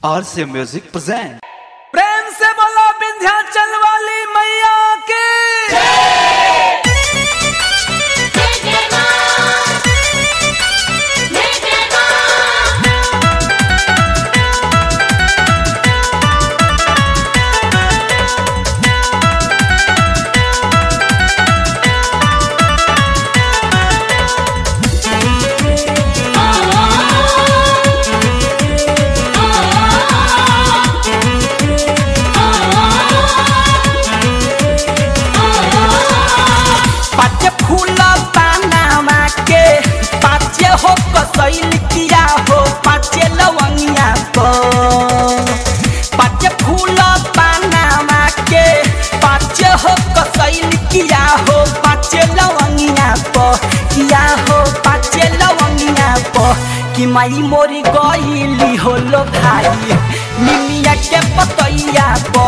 RC Music present. प्रेम से बोलो विंध्याचल वाली मैया की पाचे फूल पानामा के पाचे हो कसैल किया हो पाचे लवंगिया को पाचे फूल पानामा के पाचे हो कसैल किया हो पाचे लवंगिया को किया हो पाचे लवंगिया को कि माई मोरी गईली हो लो भाई मिमिया के पतैया को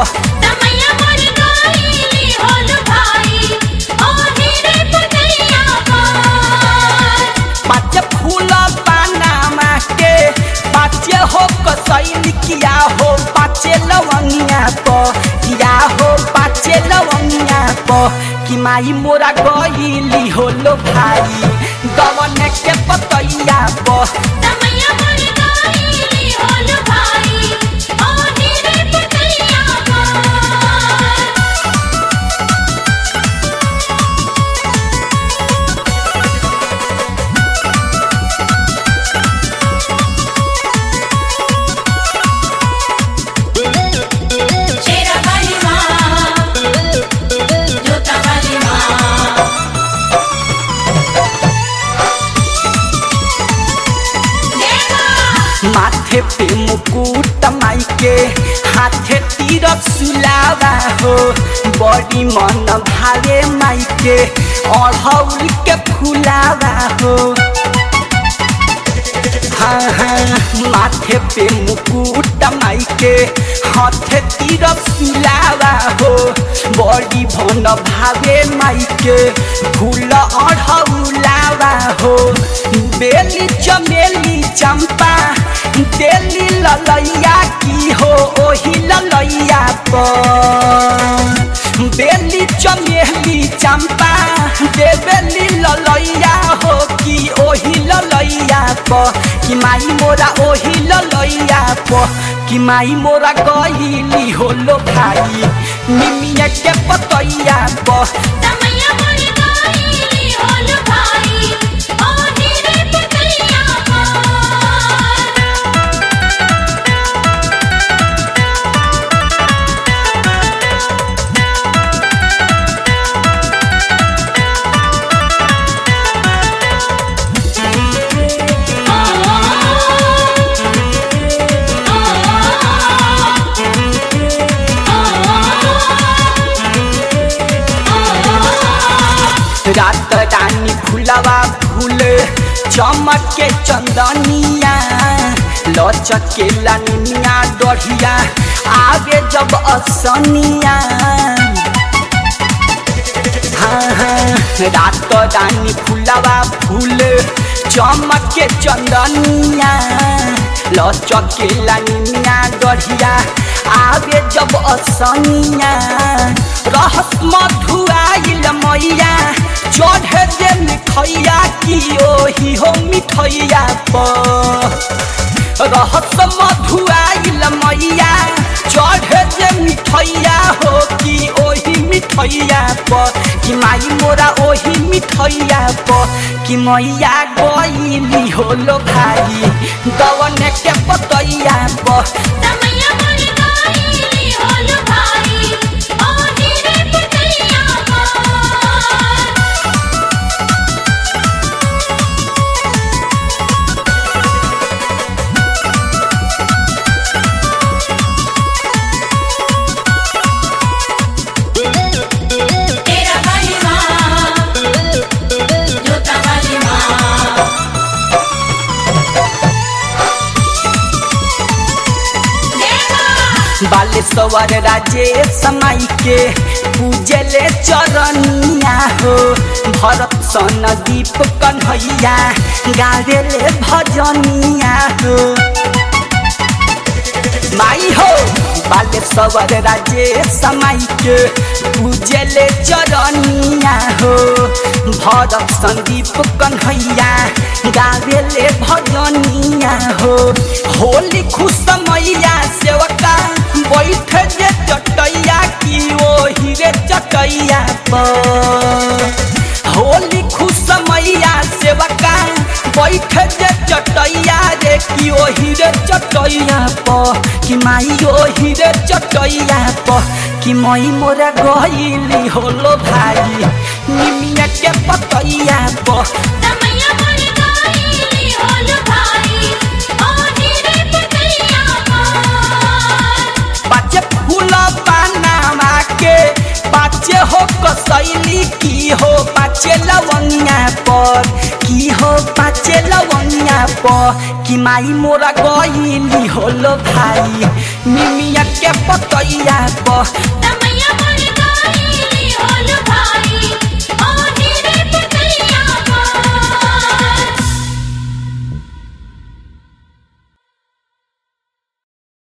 पाचे फूल पानामा के पाचे हो कसैल किया हो पाचे लवंगिया को किया हो पाचे लवंगिया को कि माई मोरा गईली हो लो भाई दवन के पतैया को माथे पे मुकुट माई के हाथे तीरथ सुलावा हो बड़ी मन भावे माई के अढ़ौल के फुलावा हो हाँ हाँ माथे पे मुकुट माई के हाथे तीरथ सुलावा हो बड़ी भन भावे माई के फूल अढ़ौलावा हो बेली चमेली चंपा देली ललैया की हो ओही ललैया पर बेली चमेली चंपा देवेली ललैया हो कि ओही ललैया प कि माई मोरा ओही ललैया प कि माई मोरा गईली हो लो भाई मिमिया के पतैया प रात रानी फुलवा फूल चमक के चंदनिया लचक के लनिया डढ़िया आगे जब असनिया हाँ हाँ रात रानी फुलवा फूल चमक के चंदनिया लचक के लनिया डढ़िया आगे जब असनिया रहस मधुआइल मैया चढ़े जे मिठैया की ओही हो मिठैया पर रहस मधुआइल मैया चढ़े जे मिठैया हो कि ओही मिठैया पर कि माई मोरा ओही मिठैया पर कि मैया गईली हो लो भाई दवन के पतैया पर बालेश्वर राजेश समाई के पूजले चरनिया हो भरत सन दीप कन्हैया गावेले भजनिया हो बाले सवर राजे समय के पूजले चरनिया हो भरत संदीप कन्हैया गावेले भजनिया हो होली खुश मैया सेवका बैठ जे चटैया की ओ हीरे चटैया पर होली खुश मैया सेवका बैठ जे चटैया रे की ओ हीरे चटैया प कि माई ओ हीरे चटैया प कि मई मोरा गईली होलो भाई निमिया के पतैया प तमैया मोर गाइली होल भाई ओ हीरे पतैया पर पाचे फूल पानामा के पाचे हो कसैली की हो पाचे लवंगिया पर की हो पाचे लवंगिया पर कि माई मोरा गईली होलो भाई मिमिया के पतैया पर तमैया